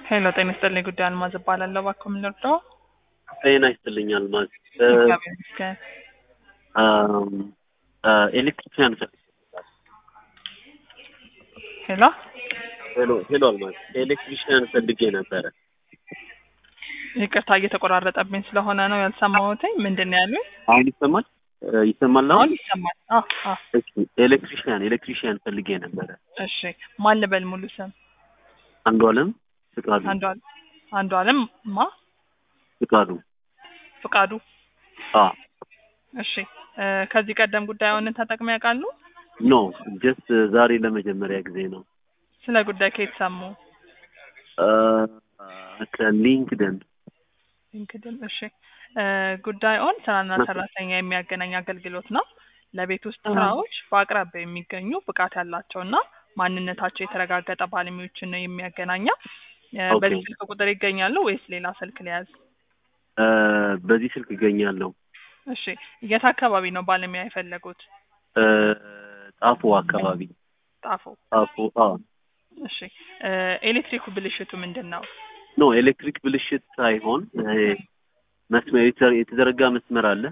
ሄሎ ጤና ይስጥልኝ። ጉዳይ አልማዝ እባላለሁ። እባክዎ ምን ልርዳዎ? ጤና ይስጥልኝ አልማዝ። እግዚአብሔር ይመስገን። ኤሌክትሪሽያን ሄሎ ሄሎ ሄሎ አልማዝ ኤሌክትሪሽያን ፈልጌ ነበረ። ይቅርታ እየተቆራረጠብኝ ስለሆነ ነው ያልሰማሁትኝ። ምንድን ነው ያሉኝ? አሁን ይሰማል ይሰማል አሁን አሁን? ይሰማል። አዎ አዎ። እሺ ኤሌክትሪሽያን ኤሌክትሪሽያን ፈልጌ ነበረ። እሺ ማን ልበል ሙሉ ስም? አንዱ አለም ፍቃዱ አንዱ አለም አንዱ አለም ማ ፍቃዱ ፍቃዱ። አ እሺ እ ከዚህ ቀደም ጉዳዩን ተጠቅመው ያውቃሉ? ኖ ጀስት ዛሬ ለመጀመሪያ ጊዜ ነው። ስለ ጉዳይ ከየት ሰሙ? አ ከሊንክደን ሊንክድን። እሺ እ ጉዳዩን ስራና ሰራተኛ የሚያገናኝ አገልግሎት ነው። ለቤት ውስጥ ስራዎች በአቅራቢያ የሚገኙ ብቃት ያላቸውና ማንነታቸው የተረጋገጠ ባለሙያዎችን ነው የሚያገናኘው። እ ኦኬ። በዚህ ስልክ ቁጥር ይገኛሉ ወይስ ሌላ ስልክ ሊያዝ? አ በዚህ ስልክ እገኛለሁ። እሺ የት አካባቢ ነው ባለሙያ የፈለጉት? እ ጣፎ አካባቢ ጣፎ። ጣፎ አ እሺ እ ኤሌክትሪኩ ብልሽቱ ምንድን ነው? ኖ ኤሌክትሪክ ብልሽት ሳይሆን እ መስመር የተዘ- የተዘረጋ መስመር አለ።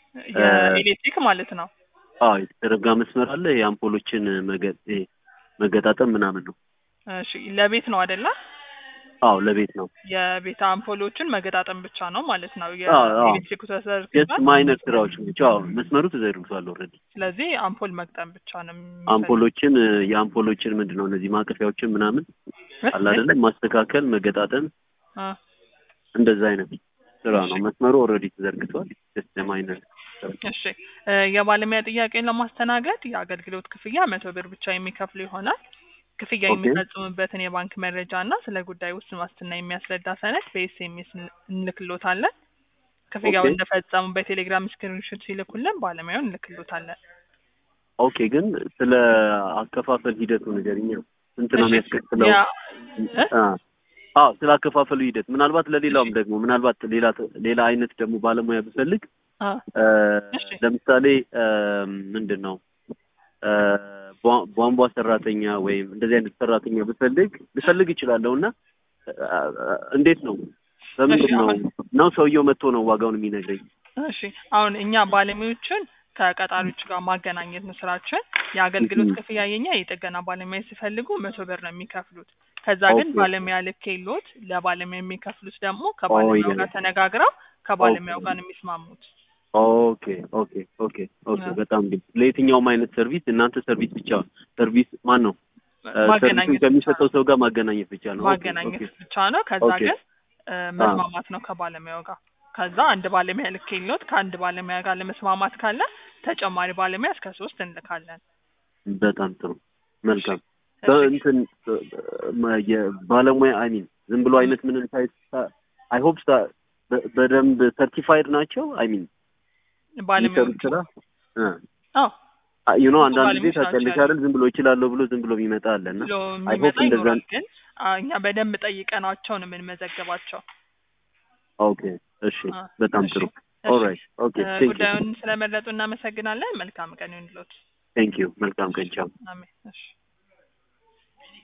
የኤሌክትሪክ ማለት ነው። አዎ የተዘረጋ መስመር አለ። የአምፖሎችን መገ- ይሄ መገጣጠም ምናምን ነው። እሺ ለቤት ነው አይደለ? አዎ ለቤት ነው። የቤት አምፖሎችን መገጣጠም ብቻ ነው ማለት ነው። አዎ፣ አዎ። የኤሌክትሪኩ ጀስት ተዘርግቷል። ማይነር ስራዎች ብቻ። አዎ መስመሩ ተዘርግቷል ኦልሬዲ። ስለዚህ አምፖል መግጠም ብቻ ነው የሚፈልግ- አምፖሎችን እ የአምፖሎችን ምንድን ነው እነዚህ ማቀፊያዎችን ምናምን አለ አይደለ ማስተካከል፣ መገጣጠም አ፣ እንደዛ አይነት ስራ ነው። መስመሩ ኦልሬዲ ተዘርግቷል። ጀስት ማይነር እሺ እ የባለሙያ ጥያቄን ለማስተናገድ የአገልግሎት ክፍያ መቶ ብር ብቻ የሚከፍሉ ይሆናል። ክፍያ ኦኬ። የሚፈጽሙበትን የባንክ መረጃ እና ስለ ጉዳይ ውስን ዋስትና የሚያስረዳ ሰነድ በኤስኤምኤስ እንልክሎታለን። ክፍያው ኦኬ። እንደፈጸሙ በቴሌግራም ስክሪንሾት ሲልኩልን ባለሙያውን እንልክሎታለን። ኦኬ። ግን ስለ አከፋፈል ሂደቱ ንገሪኝ። ስንት ነው እሺ፣ የሚያስከፍለው? ያ- እ? አ አዎ ስለ አከፋፈሉ ሂደት ምናልባት ለሌላውም ደግሞ ምናልባት ሌላ ሌላ አይነት ደግሞ ባለሙያ ብፈልግ አ፣ እ እሺ። ለምሳሌ እ ምንድን ነው እ ቧ- ቧንቧ ሰራተኛ ወይም እንደዚህ አይነት ሰራተኛ ብፈልግ ልፈልግ እችላለሁ እና እ እንዴት ነው በምንድን እሺ፣ ነው አሁን- ነው ሰውየው መጥቶ ነው ዋጋውን የሚነግረኝ? እሺ አሁን እኛ ባለሙያዎችን ከቀጣሪዎች ጋር ማገናኘት ነው ስራችን። የአገልግሎት እህ። ክፍያ የኛ የጥገና ባለሙያ ሲፈልጉ መቶ ብር ነው የሚከፍሉት። ከዛ ግን ኦኬ። ባለሙያ ልክ የሎት ለባለሙያ የሚከፍሉት ደግሞ ከባለሙያው ያ። ጋር ተነጋግረው ከባለሙያው ኦኬ። ጋር ነው የሚስማሙት። ኦኬ ኦኬ ኦኬ ኦኬ ያ። በጣም ግን ለየትኛውም አይነት ሰርቪስ እናንተ ሰርቪስ ብቻ ሰርቪስ ማን ነው እ ሰርቪሱን ማገናኘት ብቻ ከሚሰጠው ነው። ሰው ጋር ማገናኘት ብቻ ነው። ኦኬ ማገናኘት ኦኬ ብቻ ነው። ከዛ ኦኬ። ግን እ መስማማት ነው ከባለሙያው ጋር። ከዛ አንድ ባለሙያ ልክ የሎት ከአንድ ባለሙያ ጋር ለመስማማት ካለ ተጨማሪ ባለሙያ እስከ ሶስት እንልካለን። በጣም ጥሩ መልካም እሺ። እንትን የባለሙያ አይ ሚን ዝም ብሎ አይነት ምንም ሳይት አይ ሆፕ በደንብ ሰርቲፋይድ ናቸው። አይ ሚን የሚሰሩት ባለሙያዎቹ ስራ አዎ ዩ ኖ ብዙ አንዳንድ ጊዜ ባለሙያዎች ናቸው ታውቂያለሽ አይደል ዝም ብሎ ይችላለሁ ብሎ ዝም ብሎ የሚመጣ አለ እና ብሎ አይ የሚመጣ ሆፕ እንደዛ ይኖራል። ግን አ፣ እኛ በደንብ ጠይቀናቸው ነው የምንመዘግባቸው። ኦኬ እሺ አ፣ በጣም እሺ፣ ጥሩ እሺ። ኦልራይት ኦኬ እ፣ ቴንክ ዩ ጉዳዩን ስለመረጡ እናመሰግናለን። መልካም ቀን ይሁንልዎት። ቴንክ ዩ መልካም ቀን ቻው አሜን። እሺ